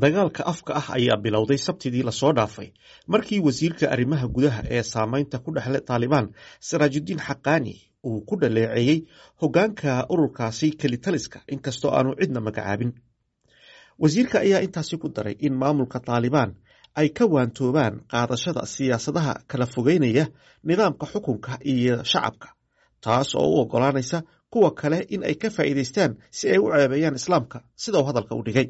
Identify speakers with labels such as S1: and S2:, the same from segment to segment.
S1: dagaalka afka ah ayaa bilowday sabtidii lasoo dhaafay markii wasiirka arrimaha gudaha ee saameynta ku dhexle taalibaan saraajudiin xaqaani uu ku dhaleeceeyey hoggaanka ururkaasi kelitaliska inkastoo aanu cidna magacaabin wasiirka ayaa intaasi ku daray in maamulka taalibaan ay ka waantoobaan qaadashada siyaasadaha kala fogeynaya nidaamka xukunka iyo shacabka taas oo u oggolaanaysa kuwa kale in ay ka faa'iidaystaan si ay u ceebeeyaan islaamka sida uu hadalka u dhigay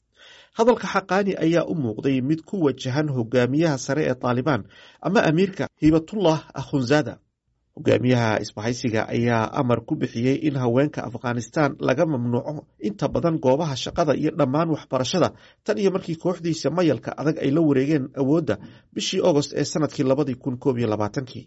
S1: hadalka xaqaani ayaa u muuqday mid ku wajahan hogaamiyaha sare ee taalibaan ama amiirka hibatullah akhunzada hogaamiyaha isbahaysiga ayaa amar ku bixiyey in haweenka afghanistan laga mamnuuco inta badan goobaha shaqada iyo dhammaan waxbarashada tan iyo markii kooxdiisa mayalka adag ay la wareegeen awoodda bishii agost ee sanadkii labadii kun koob iyo labaatankii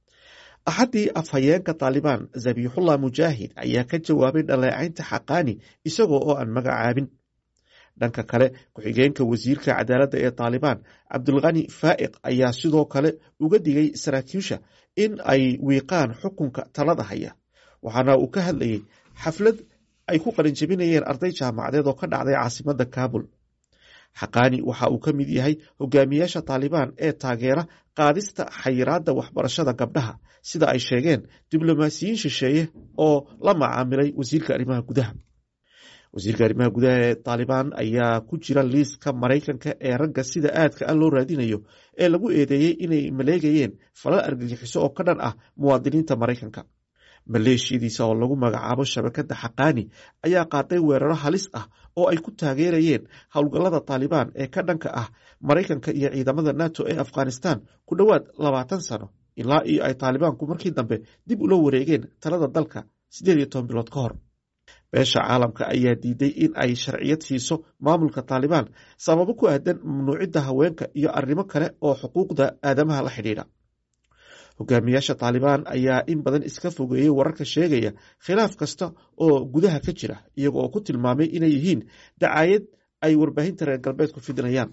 S1: axaddii afhayeenka taalibaan zabiixullah mujaahid ayaa ka jawaabay dhaleecaynta xaqaani isagoo oo aan magacaabin dhanka kale ku-xigeenka wasiirka cadaaladda ee taalibaan cabdulkhani faa'iq ayaa sidoo kale uga digay saraakiisha in ay wiiqaan xukunka talada haya waxaana uu ka hadlayey xaflad ay ku qalinjabinayeen arday jaamacadeed oo ka dhacday caasimadda kaabul xaqaani waxa uu ka mid yahay hogaamiyaasha taalibaan ee taageera qaadista xayiraadda waxbarashada gabdhaha sida ay sheegeen diblomaasiyiin shisheeye oo la macaamilay wasiirka arrimaha gudaha wasiirka arrimaha gudaha ee taalibaan ayaa ku jira liiska maraykanka ee ragga sida aadka a loo raadinayo ee lagu eedeeyey inay maleegayeen falal argagixiso oo ka dhan ah muwaadiniinta maraykanka maleeshiyadiisa oo lagu magacaabo shabakadda xaqaani ayaa qaaday weeraro halis ah oo ay ku taageerayeen howlgallada taalibaan ee ka dhanka ah maraykanka iyo ciidamada nato ee afghanistan ku dhowaad labaatan sano ilaa iyo ay taalibaanku markii dambe dib ula wareegeen talada dalka siddeed iyo toban bilood ka hor beesha caalamka ayaa diiday in ay sharciyad siiso maamulka taalibaan sababo ku aadan mamnuucidda haweenka iyo arrimo kale oo xuquuqda aadamaha la xidhiidha hogaamiyaasha taalibaan ayaa in badan iska fogeeyey wararka sheegaya khilaaf kasta oo gudaha ka jira iyago oo ku tilmaamay inay yihiin dacaayad ay warbaahinta reer galbeedku fidinayaan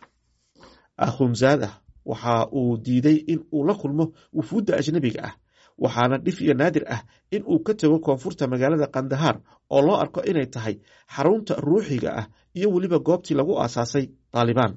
S1: akhunzaada waxa uu diiday in uu la kulmo wufuudda ajnabiga ah waxaana dhif iyo naadir ah in uu ka tago koonfurta magaalada kandahaar oo loo arko inay tahay xarunta ruuxiga ah iyo weliba goobtii lagu aasaasay taalibaan